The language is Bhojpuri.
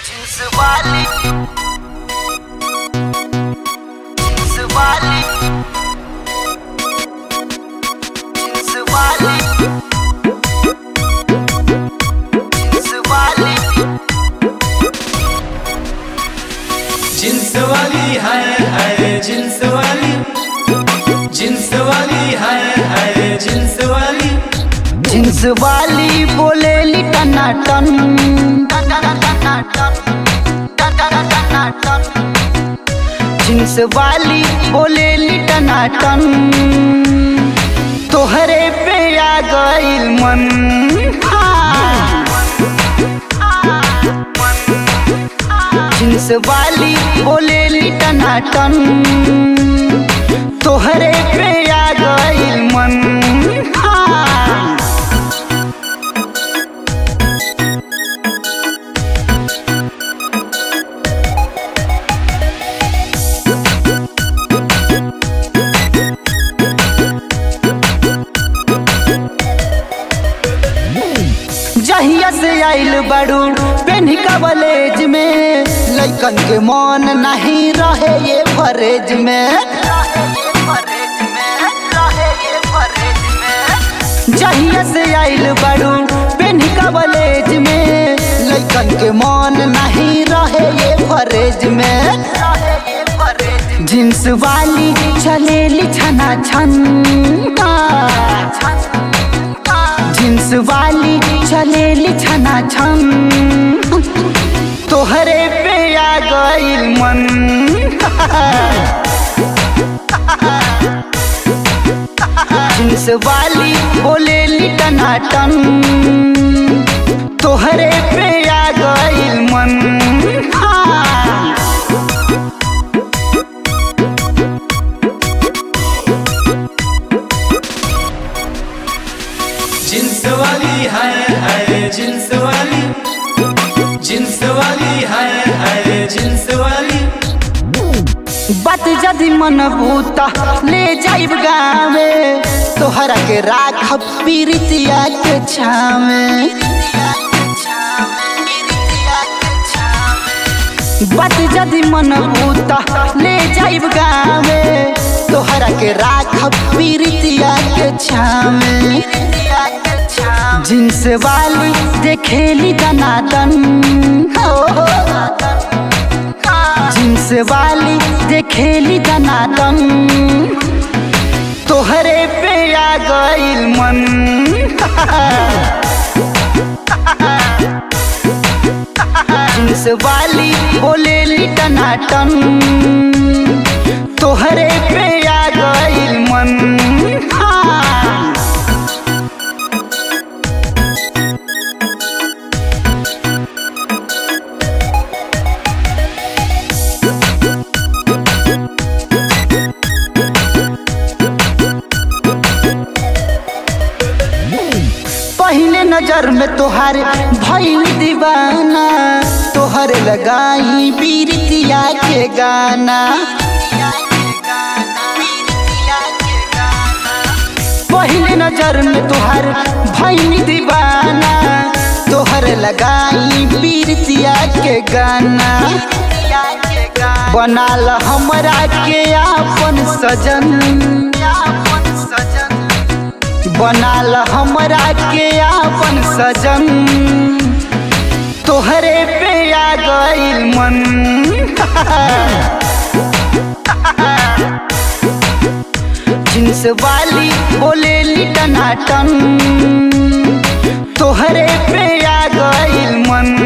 जींस वाली जींस वाली जींस वाली जींस वाली जिन्स वाली हाय हाय जिन्स वाली जिन्स वाली हाय हाय जिन्स वाली जींस वाली बोलेली टनाटन जींस वाली बोलेली टनाटन तोहरे पे आ गइल मन जींस वाली बोलेली टनाटन तोहरे पे आ गइल मन हाँ। जहिया से आइल बड़ू पेन्ही कॉलेज में लइकन के मन नहीं रहे ये फरेज में जहिया से आइल बड़ू पेन्ही कॉलेज में लइकन के मन नहीं रहे ये फरेज में जींस वाली चलेली छना छन जींस वाली चलेली छना छन तोहरे पे आ गइल मन जींस वाली बोलेली टनाटन तोहरे पे आ गइल मन हाँ। जिन्स वाली हाय हाय जिन्स वाली जिन्स वाली हाय हाय जिन्स वाली बात जदि मन भूता ले जाइब गावे तोहरा के राखब पीरितिया के छावे बात जदि मन भूता ले जाइब गावे तोहरा के राखब पीरितिया के छावे जींस वाली देखेली दनादन हो जींस वाली देखेली दनादन तोहरे पे आ गइल मन जींस वाली बोलेली टनाटन तोहरे पे आ गइल मन हाँ। पहले नजर में तोहारे भइल दीवाना तोहरे लगाई पीरितिया के गाना पहले नजर में तोहारे भइल दीवाना तोहरे लगाई पीरितिया के गाना बनाल हमरा के आपन सजन बनाल हमरा के आपन सजन तोहरे पे आ गइल मन जींस वाली बोलेली टनाटन तोहरे पे आ गइल मन